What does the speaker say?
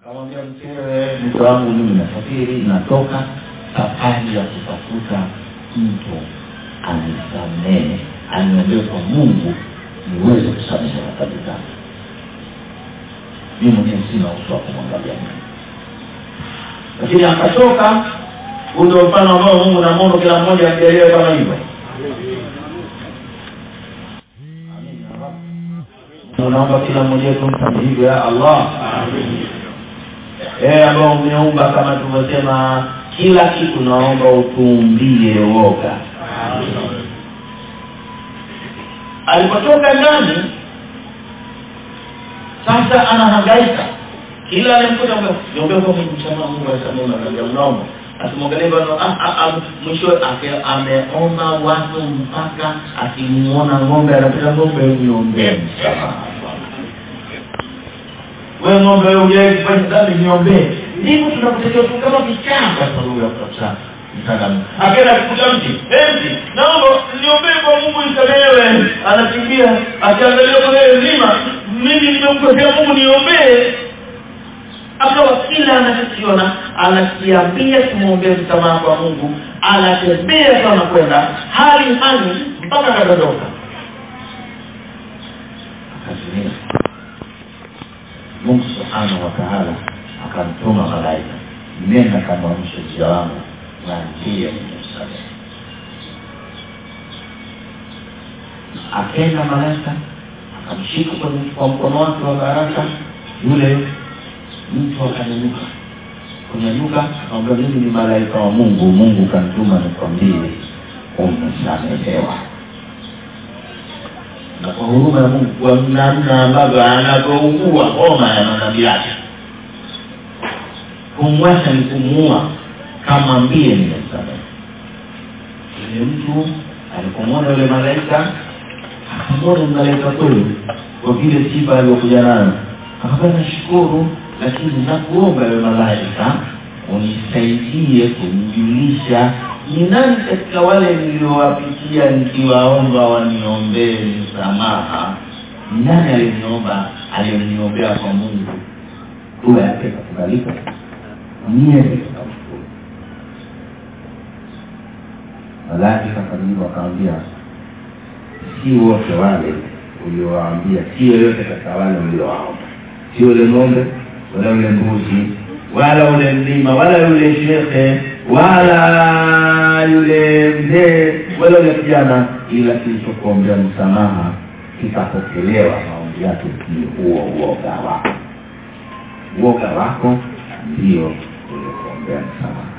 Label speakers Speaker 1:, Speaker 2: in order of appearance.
Speaker 1: kamwambia mkewe mke wangu mimi nasafiri natoka safari ya kutafuta mtu anisamehe aniombee kwa mungu niweze kusamehe dhambi zangu mi mwenyewe sina uso wa kumwangalia mungu lakini akatoka huu ndio mfano ambao mungu namwono kila mmoja akielewe kama hivyo unaomba kila mmoja wetu mfanye hivyo ya allah ee ambao umeumba kama tulivyosema kila kitu naomba utuumbie woga alipotoka ndani sasa anahangaika kila alimkuta niombea kwa mungu msamaha mungu asamehe na unaomba asimwangalie bado mwisho ake- ameomba watu mpaka akimuona ng'ombe anapita ng'ombe niombee msamaha wewe ng'ombe ujai kufanya dhambi niombee ndivyo tunakutakiwa tu kama vichaa katika lugha ya kabisa mtaalamu akaenda kukuta mti mti naomba niombee kwa mungu nisamehewe anakimbia akiangalia kwenye mlima mimi nimemkosea mungu niombee akawa kila anachokiona anakiambia kumwombea msamaha kwa mungu anatembea sana kwenda hali hani mpaka akadondoka akazimia mungu subhanahu wa taala akamtuma malaika nenda kamwamshe jia wangu na ndiye nimemsamehe akenda malaika akamshika kwenye- kwa mkono wake wa baraka yule mtu akanyanyuka kunyanyuka akamwambia mimi ni malaika wa mungu mungu kanituma nikwambie umesamehewa na kwa huruma ya mungu kwa namna ambavyo anavyougua homa ya manabii yake kumwacha ni kumuua kamwambie nimemsamehe yule mtu alipomwona yule malaika akamwona malaika kweli kwa vile sifa aliyokuja nayo akaambia nashukuru lakini nakuomba yule malaika unisaidie kumjulisha ni nani katika wale niliowapitia nikiwaomba waniombee msamaha ni nani aliniomba alioniombea kwa mungu dua yake ikakubalika niye nikamshukuru malaika kajibu akamwambia si wote wale uliowaambia si yoyote katika wale uliowaomba si ule ng'ombe wala ule mbuzi wala ule mlima wala yule shekhe wala yule mzee wala yule kijana ila kilichokuombea msamaha kikapokelewa maombi yake ni huo uoga wako uoga wako ndio uliokuombea msamaha